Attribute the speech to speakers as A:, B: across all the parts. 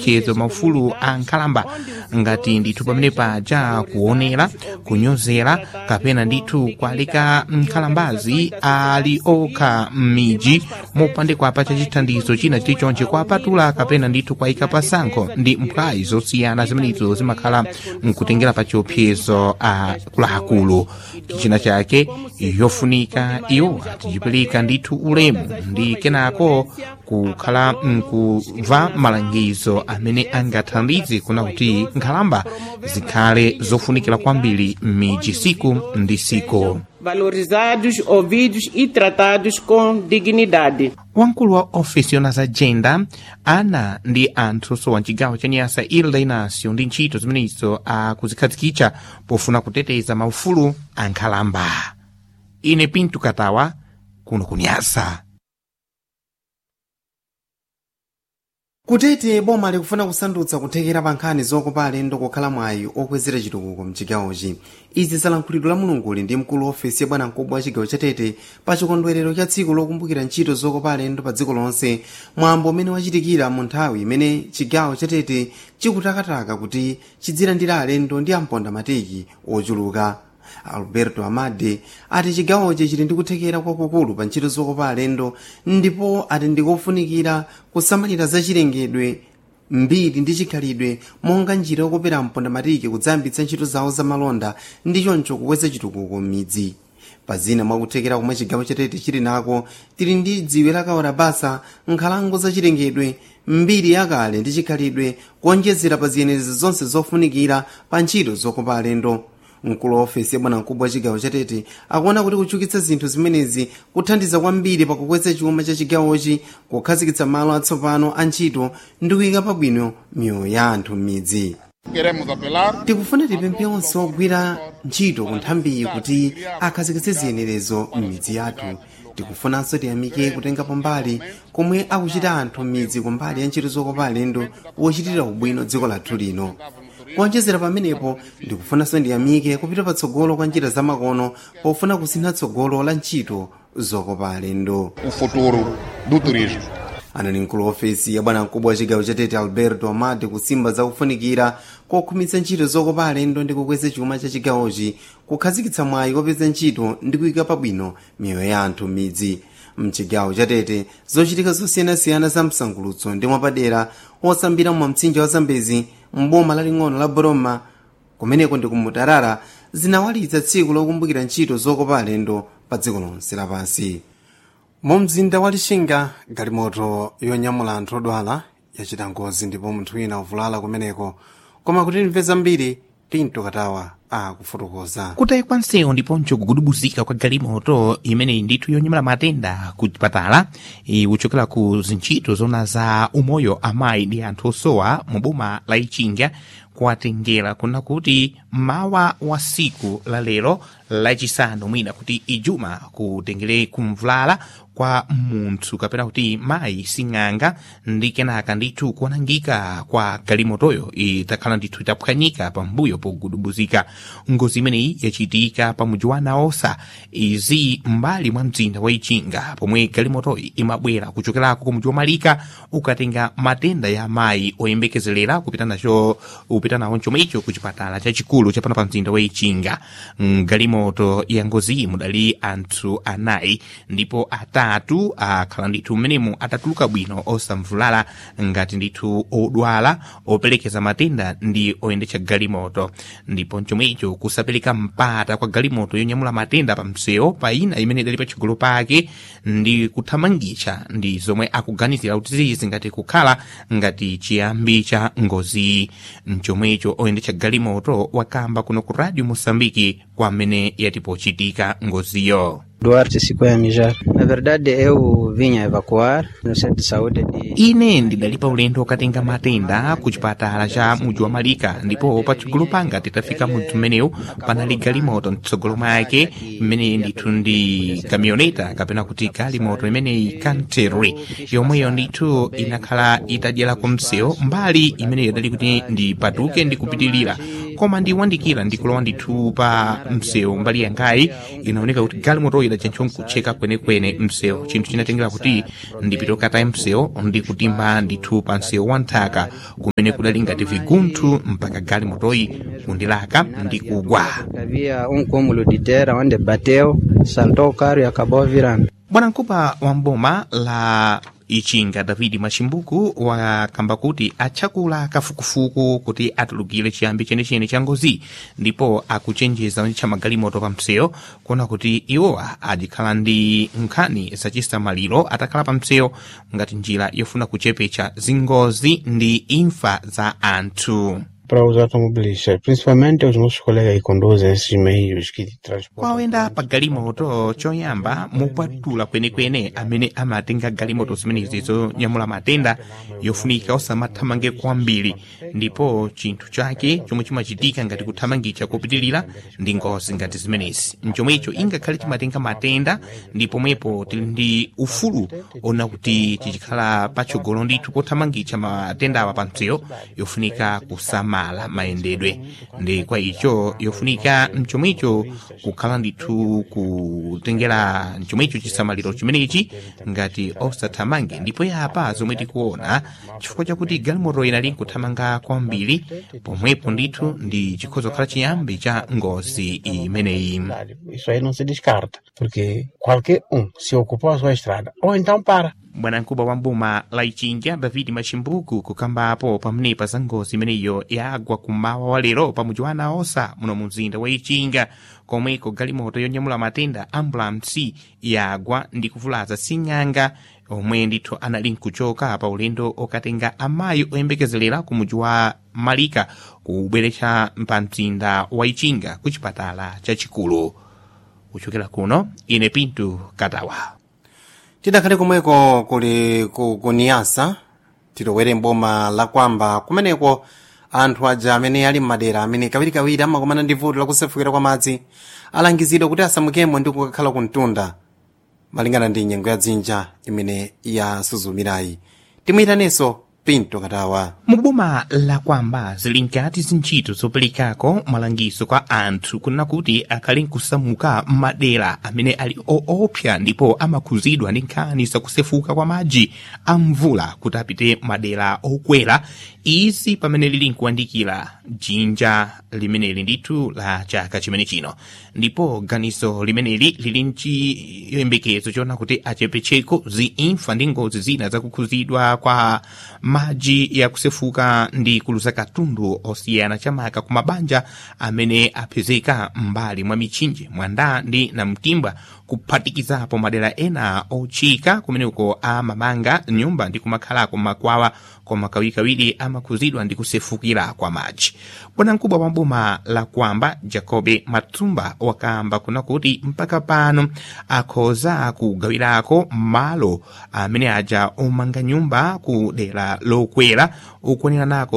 A: chiopsezo maufulu a nkhalamba ngati ndithu pamene paja kuonera kunyozera kapena ndithu kualika nkhalambazi ali okha m'midzi mopandikwa pa chachithandizo china chilichonse kuapatula kapena ndithu kuayika pasankho ndi mphwayi zosiyana zimenezo zimakhala mkutengera pa chiopsezo akuluakulu china chake yofunika iwo tichipereka ndithu ulemu ndi kenako kukhala mkumva malangizo amene angathandize kuna kuti nkhalamba zikhale zofunikira kwambiri m'midzi siku ndi siku
B: valorizados, ouvidos e tratados com dignidade.
A: wamkulu wa ofesi yona za jenda ana ndi anthu sowa mchigawo cha nyasa ilda inacio ndi ntchito zimenezo akuzikhazikitsa pofuna kuteteza maufulu a nkhalamba ine pinto katawa kuno kunyasa
C: kutete boma likufuna kusandutsa kuthekera pa nkhani zokopa alendo kukhala mwayi okwezera chitukuko mchigawochi izi zalankhulidwe la mulunguli ndi mkulu wa ofesi ya bwanamkubwa wa chigawo cha tete pa chikondwerero cha tsiku lokumbukira ntchito zokopa alendo pa dziko lonse mwambo umene wachitikira mu nthawi imene chigawo cha tete chikutakataka kuti chidzilandira alendo ndi amponda matiki ochuluka alberto amade ati chigawochi chili ndi kuthekera kwakukulu pa ntchito zokopa alendo ndipo ati ndikofunikira kusamalira zachilengedwe mbiri ndi chikhalidwe monga njira yokopera mponda matiki kudzayambitsa ntchito zawo zamalonda ndi choncho kukweza chitukuko m'midzi pazina mwakuthekera komwe chigawo chatete chili nako tili ndi dziwe lakawora basa nkhalango zachilengedwe mbiri yakale ndi chikhalidwe kuonjezera pa ziyenerezi zonse zofunikira pa ntchito zokopa alendo mkulu wa ofesi ya bwanamkubwa wa chigawo chatete akuona kuti kuchukitsa zinthu zimenezi kuthandiza kwambiri pakukweza chuma cha chigawochi kukhazikitsa malo atsopano a ntchito ndi kuyika pabwino miyoyo ya anthu m'midzi
D: Queremos apelar
C: tikufuna tipemphe onse ogwira ntchito ku nthambiyi kuti akhazikitse ziyenerezo m'midzi yathu tikufunanso tiyamike kutengapo mbali komwe akuchita anthu m'midzi kumbali ya ntchito zokopa alendo wochitira ubwino dziko lathu lino kuonjezera pamenepo ndikufunanso ndiyamike kupita patsogolo kwa njira zamakono pofuna kusintha tsogolo la ntchito zokopa alendo
D: o futuro do turismo.
C: anali mkulu wa ofesi ya bwanamkubwa wa chigawo chatete alberto amade kusimba zakufunikira kokhumitsa ntchito zokopa alendo ndi kukweza chuma cha chigawochi kukhazikitsa mwayi kopeza ntchito ndi kuyika pabwino miyoyo ya anthu m'midzi mchigawo chatete zochitika zosiyanasiyana za msangulutso ndi mwapadera osambira mwa mtsinje wa zambezi mboma laling'ono la boroma kumeneko ndi kumutarara zinawalitsa tsiku lokumbukira ntchito zokopa alendo pa dziko lonse lapansi mu mzinda wa lixinga galimoto yonyamula anthu odwala yachita ngozi ndipo munthu wina uvulala kumeneko koma kuti timve zambiri pinto katawa akufotokoza
A: kutayikwa nsewu ndiponso kugudubuzika kwa galimoto imeneyi ndithu yonyamula matenda ku chipatala e, kuchokera ku zintchito zona za umoyo amayi ndi anthu osowa mu boma la ichinga kuwatengera kuna kuti mawa wa siku la lero lachisanu mwina kuti ijuma kutengere kumvulala kwa munthu kapena kuti mayi sing'anga ndi kenaka ndithu kuonangika kwa galimotoyo itakhala ndithu itaphwanyika pambuyo pogudubuzika ngozi imeneyi yachitika pa mudzi wa naosa izi mbali mwa mzinda wa ichinga pomwe galimotoyi imabwera kuchokerako ku mudzi wa malika ukatenga matenda ya mayi oyembekezelera kupita nacho upita nawo chomwe icho ku chipatala chachikulu chapano pa mzinda wa ichinga galimoto ya ngoziyi mudali anthu anayi ndipo atatu akhala ndithu mmenemu atatuluka bwino osamvulala ngati ndithu odwala operekeza matenda ndi oyendetsa galimoto ndipo chomwe icho kusapereka mpata kwa galimoto yonyamula matenda pa msewu pa ina imene idali patsogolo pake ndi kuthamangitsa ndi zomwe akuganizira kuti zizi ngati kukhala ngati chiyambi cha ngozi mchomwe icho oyendetsa galimoto wakamba kuno ku radio mosambiki kwa amene yatipochitika ngoziyo
E: Duarte Siqueira Mijar. Na verdade, eu vinha evacuar no centro de saúde de
A: ine ndidali pa ulendo wokatenga matenda ku chipatala cha mudzi wa malika ndipo patsogolo panga titafika mudzi mmenewu panali galimoto mtsogolo mwake mmene ndithu ndi kamioneta kapena kuti galimoto imeneyi kanteri yomweyo ndithu inakhala itadyera ku msewu mbali imeneyo idali kuti ndipatuke ndi kupitilira koma ndiwandikira ndikulowa ndithu pa msewu mbali yangayi inaoneka kuti galimoto idachenchwa nkutcheka kwenekwene msewu chinthu chinatengera kuti ndipite katayi msewu ndikutimba ndithu pa msewu wa nthaka kumene kudali ngati vigunthu mpaka galimotoyi kundilaka ndikugwa
E: Havia um cúmulo de terra onde bateu, saltou o carro e acabou virando.
A: bwanamkubwa wa mboma la ichinga davidi machimbuku wakamba kuti atchakula kafukufuku kuti atulukire chiyambi chenechene cha ngozi ndipo akuchenjeza cha magalimoto pa msewu kuona kuti iwowa adikhala ndi nkhani zachisamaliro atakhala pa msewu ngati njira yofuna kuchepetsa zingozi ndi imfa za anthu
F: para os automobilistas, principalmente os nossos colegas que conduzem esses meios que transportam.
A: kwawenda pa galimoto choyamba mupatula kwenekwene amene amatenga galimoto zimenezi zonyamula matenda yofunika osamathamange kwambiri ndipo chinthu chake chomwe chimachitika ngati kuthamangitsa kopitilira ndi ngozi ngati zimenezi mchomwecho ingakhale chimatenga matenda ndipo mwepo tili ndi ufulu ona kuti tichikhala patsogolo ndithu pothamangitsa matendawa pa msewu yofunika kusamala mayendedwe ndi kwa icho yofunika mchomwecho kukhala ndithu kutengera mchomwecho chisamaliro chimenechi ngati osathamange ndipo yapa zomwe tikuona chifukwa chakuti galimoto inali nkuthamanga kwambiri pomwepo ndithu ndi chikhoza kukhala chiyambi cha ngozi imeneyi
F: Isso aí não se descarta, porque qualquer um se ocupar a sua estrada, ou então para.
A: bwanamkubwa wa mboma la ichinga david machimbuku kukambapo pamenepa za ngozi imeneyo yagwa kummawa wa lero pa mudzi wa anaosa muno mu mzinda wa ichinga komweko galimoto yonyamula matenda ambulansi yagwa ndi kuvulaza sing'anga omwe ndithu anali nkuchoka pa ulendo okatenga amayi oyembekezelera ku mudzi wa malika kubweretsa pa mzinda wa ichinga ku chipatala chachikulu kuchokera kuno ine pintu katawa
C: tidakhale komweko kuli ku kuniyasa tilowere mboma la kwamba kumeneko anthu aja amene ali m'madera amene kawirikawiri amakumana ndi vuto lakusefukira kwa madzi alangizidwa kuti asamukemo ndi kukakhala ku mtunda malingana ndi nyengo ya dzinja imene yasuzumirayi timwitanenso pinto katawa
A: muboma la kwamba zili nkati zintchito zoperekako malangizo kwa anthu kunena kuti akhale nkusamuka m'madera amene ali oopsa ndipo amakhuzidwa ndi nkhani zakusefuka kwa madzi a mvula kuti apite madera okwera izi pamene lili nkuyandikira dzinja limeneli ndithu la chaka chimene chino ndipo ganizo limeneli lili nchiyembekezo chona kuti achepetseko ziimfa ndi ngozi zina zakukhuzidwa kwa madzi yakusefuka ndi kuluza katundu osiyana chamaka ku mabanja amene apezeka m'mbali mwa mitchinje mwanda ndi namtimba kuphatikizapo madera ena ochika kumeneko amamanga nyumba ndi kumakhalako makwawa koma kawirikawiri amakhuzidwa ndi kusefukira kwa madzi bwanamkubwa wa boma la kwamba jacobe matumba wakamba kuna kuti mpaka pano akhoza kugawirako malo amene aja omanga nyumba ku dera lokwera ukwanira nako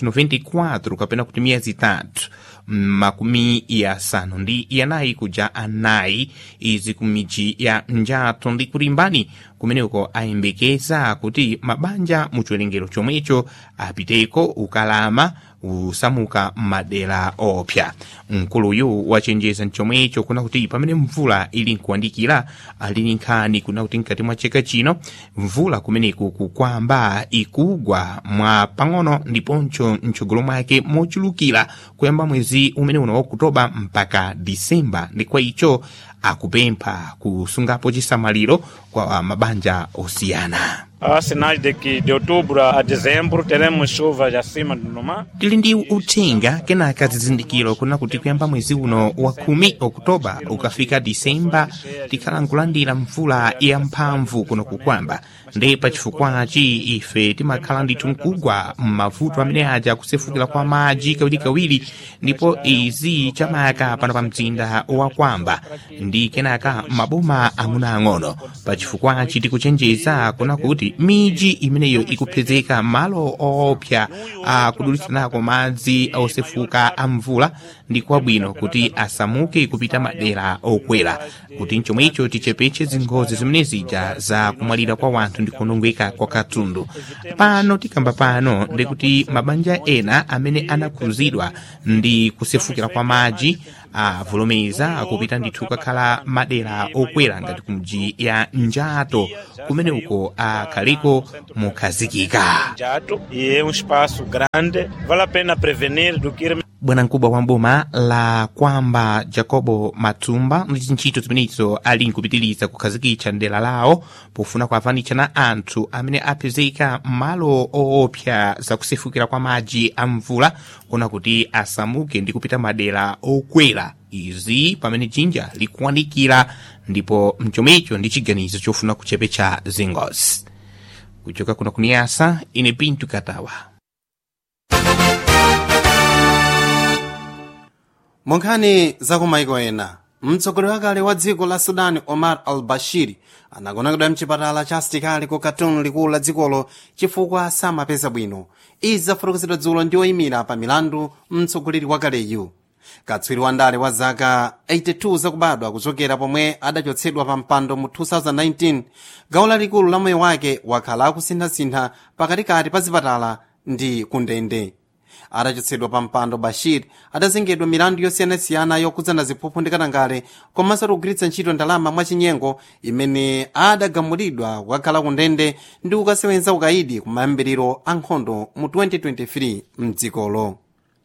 A: 394 kapena kuti miyezi itatu makumi yasanu ndi yanayi kuja anayi izi ku midzi ya njathu ndi kulimbani kumeneko ayembekeza kuti mabanja mu chiwerengero chomwecho apiteko ukalama usamuka m'madera opsa mkuluyu wachenjeza mchomwecho kuna kuti pamene mvula ili nkuyandikira ali nkhani kuna kuti mkati mwa chaka chino mvula kumeneku kukwamba ikugwa mwa pang'ono ndiponso mtsogolo mwake mochulukira kuyamba mwezi umene uno wa okutoba mpaka disemba ndi kwa icho akupempha kusungapo chisamaliro kwa mabanja osiyana
G: Há sinais de que de outubro a dezembro teremos chuvas acima do normal.
A: tili ndi uthenga kenaka zizindikiro kuna kuti kuyamba mwezi uno wa khumi okutoba ukafika disemba tikhala nkulandira mvula yamphamvu kuno kukwamba ndi pachifukwachi ife timakhala ndithu nkugwa m'mavuto amene aja kusefukira kwa madzi kawirikawiri ndipo izi chamaka pano pa mzinda wa kwamba ndi kenaka maboma ang'onoang'ono pachifukwachi tikuchenjeza kuna kuti miji imeneyo ikupezeka malo oopsa akudulitsanako madzi osefuka a mvula ndi kwabwino kuti asamuke kupita madera okwera kuti mchomwecho tichepetse zingozi zimene zija za kumwalira kwa wanthu ndithu ndikunongeka kwa katundu pano tikamba pano ndikuti mabanja ena amene anakhuzidwa ndi kusefukira kwa madzi avomereza kupita ndithu kukakhala madera okwera ngati kumji ya njato kumene uko akhaliko mukhazikika
G: Jato, e é um espaço grande, vale a pena prevenir do que ir
A: bwanamkubwa wa mboma la kwamba jacobo matumba ndi ntchito zimenezo ali nkupitiriza kukhazikitsa ndera lawo pofuna kuavanitsa na anthu amene apezeka m'malo oopsa zakusefukira kwa madzi a mvula kuna kuti asamuke ndi kupita madera okwera izi pamene jinja likuwanikira ndipo mchomecho ndi chiganizo chofuna kuchepetsa zingozi kuchoka kuna kuniyasa ine pintu katawa
C: monkhani zakumaiko ena mtsogoleri wakale wa dziko la sudan omar al bashir anagonekedwa mchipatala cha asitikali ku khartoum likulu la dzikolo chifukwa samapeza bwino izi zafotokozedwa dzulo ndi oyimira pa milandu mtsogoleri wakaleyu katswiri wandale wa zaka 82 zakubadwa kuchokera pomwe adachotsedwa pa mpando mu 2019 gawo lalikulu la moyo wake wakhala akusinthasintha pakatikati pa zipatala ndi kundende atachotsedwa pa mpando bashir adazengedwa milandu yosiyanasiyana yokhudzana ziphuphu ndi katangale komanso kugwiritsa ntchito ndalama mwachinyengo imene adagamulidwa kukakhala kundende ndi kukasewenza ukayidi ku mayambiriro a nkhondo mu 2023 mdzikolo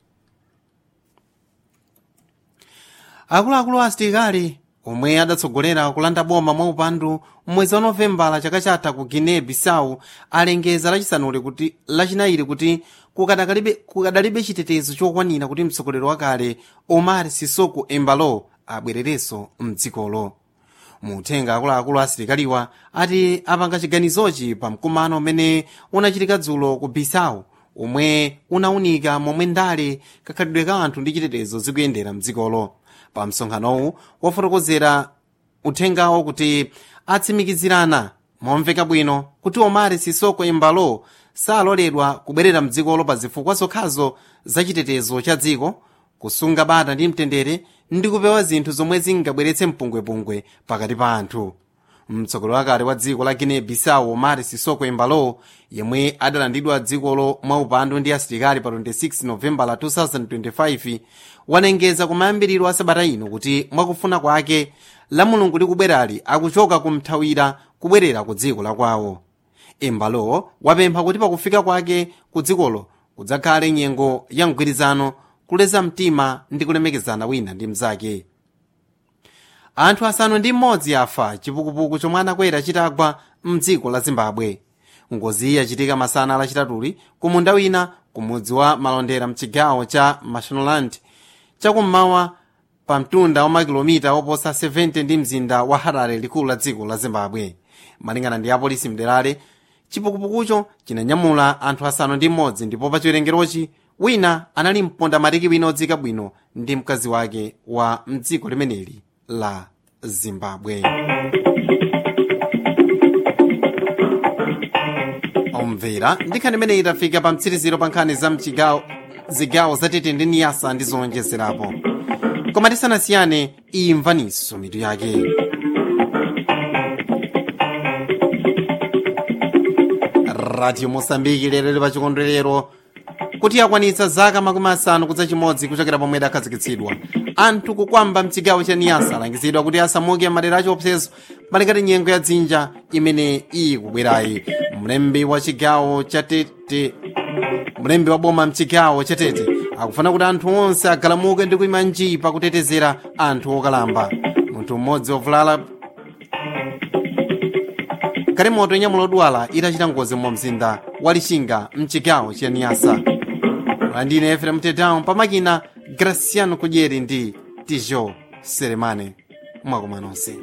C: akuluakulu a asitikali omwe adatsogolera kulanda boma mwaupandu mwezi wa novembala chaka chatha ku guinea bissau alengeza lachisanuli kuti lachinayi kuti kukadakalibe kukadalibe chitetezo chokwanira kuti mtsogoleri wakale omar sisoko embalo abwererenso mdzikolo muthenga akuluakulu a asilikaliwa ati apanga chiganizochi pa mkumano umene unachitika dzulo ku bissau omwe unawunika momwe ndale kakhalidwe ka anthu ndi chitetezo zikuyendera mdzikolo pa msonkhanowu wafotokozera uthengawo kuti atsimikizirana momveka bwino kuti omari sisoko embalo saloledwa kubwerera mdzikolo pa zifukwa zokhazo za chitetezo cha dziko kusunga bata ndi mtendere ndi kupewa zinthu zomwe zingabweretse mpungwepungwe pakati pa anthu mtsogoleri wakale wa dziko la guinea bissau omar sisoko embalo yemwe adalandidwa dzikolo mwaupandu ndi asilikali pa 26 novembala 2025 wanengeza kumayambiriro a sabata ino kuti mwakufuna kwake la mulungu likubwerali akuchoka kumthawira kubwerera ku dziko la kwawo embalo wapempha kuti pakufika kwake ku dzikolo kudzakhale nyengo ya mgwirizano kuleza mtima ndi kulemekezana wina ndi mnzake anthu asanu ndi mmodzi afa chipukupuku chomwe anakwera chitagwa mdziko la zimbabwe ngoziyi yachitika masana lachitatuli ku munda wina ku mudzi wa malondera mchigawo cha mashonaland chakummawa pa mtunda wa makilomita oposa 70 ndi mzinda wa harare likulu la dziko la zimbabwe malingana ndi apolisi mderale chipukupukucho chinanyamula anthu asanu ndi mmodzi ndipo pa chiwerengerochi wina anali mponda matiki wina odzika bwino ndi mkazi wake wa mdziko limeneli la zimbabwe omvera ndikhani imene itafika pa mtsiriziro pa nkhani za mchigawo zigawo zatete ndi niyasa ndi zowonjezerapo koma tisanasiyane imvaninso mitu yake radio mosambiki lero lili pa chikondwerero kuti yakwanitsa zaka makumi asanu kudza chimodzi kuchokera pomwe idakhazikitsidwa anthu kukwamba mchigawo cha niyasa alangizidwa kuti asamuke madera achiopsezo malikati nyengo ya dzinja imene ikubwerayi mlembi wa chigawo cha tete mlembi wa boma mchigawo cha tete akufuna kuti anthu onse agalamuke ndi kuyima nji pakutetezera anthu okalamba munthu mmodzi wovulala galimoto inyamula odwala itachita ngozi mu mzinda wa lixinga mchigawo cha niyasa landine efrem tedown pamakina graciano kudyeri ndi tijo seremane mwakoma nonse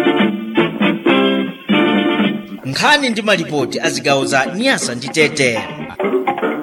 H: nkhani ndi malipoti a zigawo za nyasa ndi tete